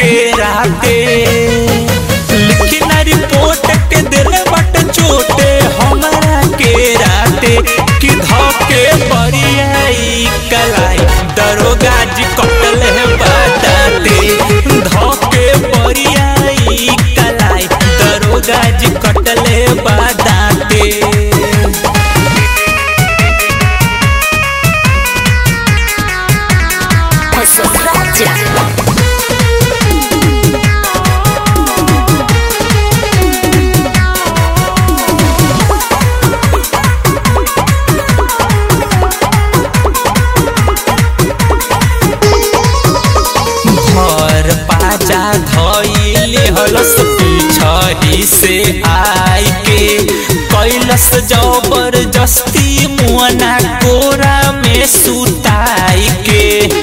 के राते लिखी ना रिपोर्ट के दिल बट चोटे हमरा के राते कि धोके बरियाई कलाई दरोगा जी कटल है बताते धोके बरियाई कलाई दरोगा जी कटल है बताते Posokracia. घर पाजा धइले हलस पीछही से आई के कैलस जबरदस्ती मुअना कोरा में सुताई के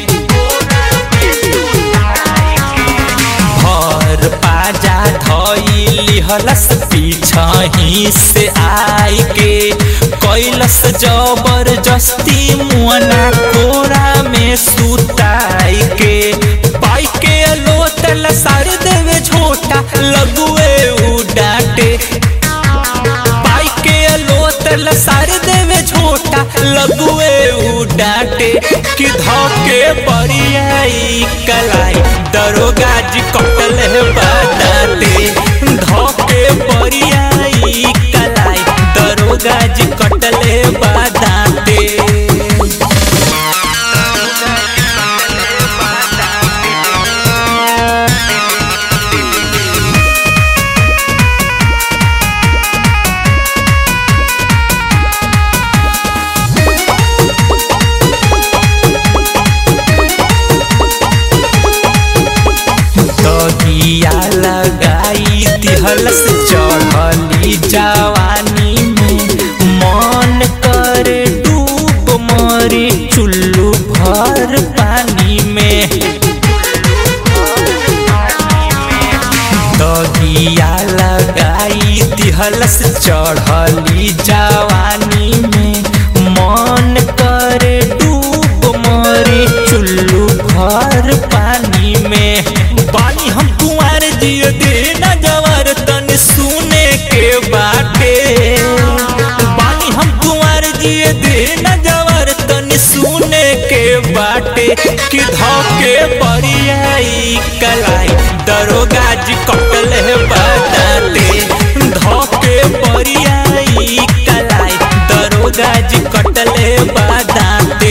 घर पाजा धइली हलस पीछही से आई के कैलस जबरदस्ती मुअना कोरा में सुताई के पाई के लोतल सार देवे झोटा लगुए उ डांटे पाई के लोतल सार देवे झोटा लगुए उ डांटे कि धोके बरियाई कलाई दरोगा जी कटल है बताते धोके बरियाई कलाई दरोगा जी कटल है बताते दगिया लगाई दिहलस चढ़ली जवानी में मन कर डूब मरी चुल्लू भर पानी में दगिया लगाई दिहलस चढ़ली जवानी में मन कर डूब मरी चुल्लू भर पानी में बानी हम कुंवर दिए दे न जवर तन सुने के बाटे बानी हम कुंवर दिए दे न जवर तन सुने के बाटे कि धोके बरियाई कलाई दरोगा जी कटल है बताते धोके बरियाई कलाई दरोगा जी कटल है बताते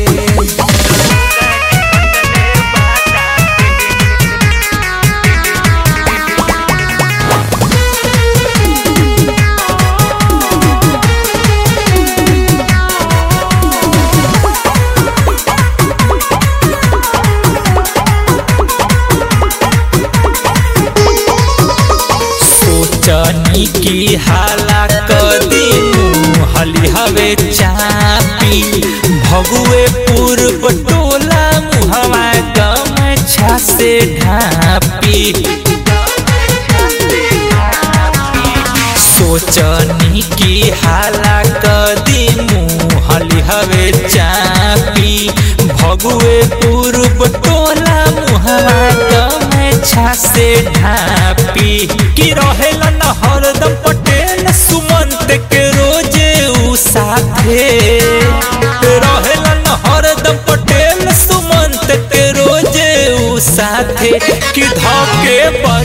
सोचनी की हाला कदी हली हवे चापी भगुए पूर्व टोला मुहवा गमछा से ढापी सोचनी की हाला कदी मुहली हवे चापी भगुए पूर्व टोला मुहवा गमछा से ढापी कि रहेला न हरदम पटेल सुमंत के रोजे उ साथे रहेला न हरदम पटेल सुमंत के रोजे उ साथे कि धके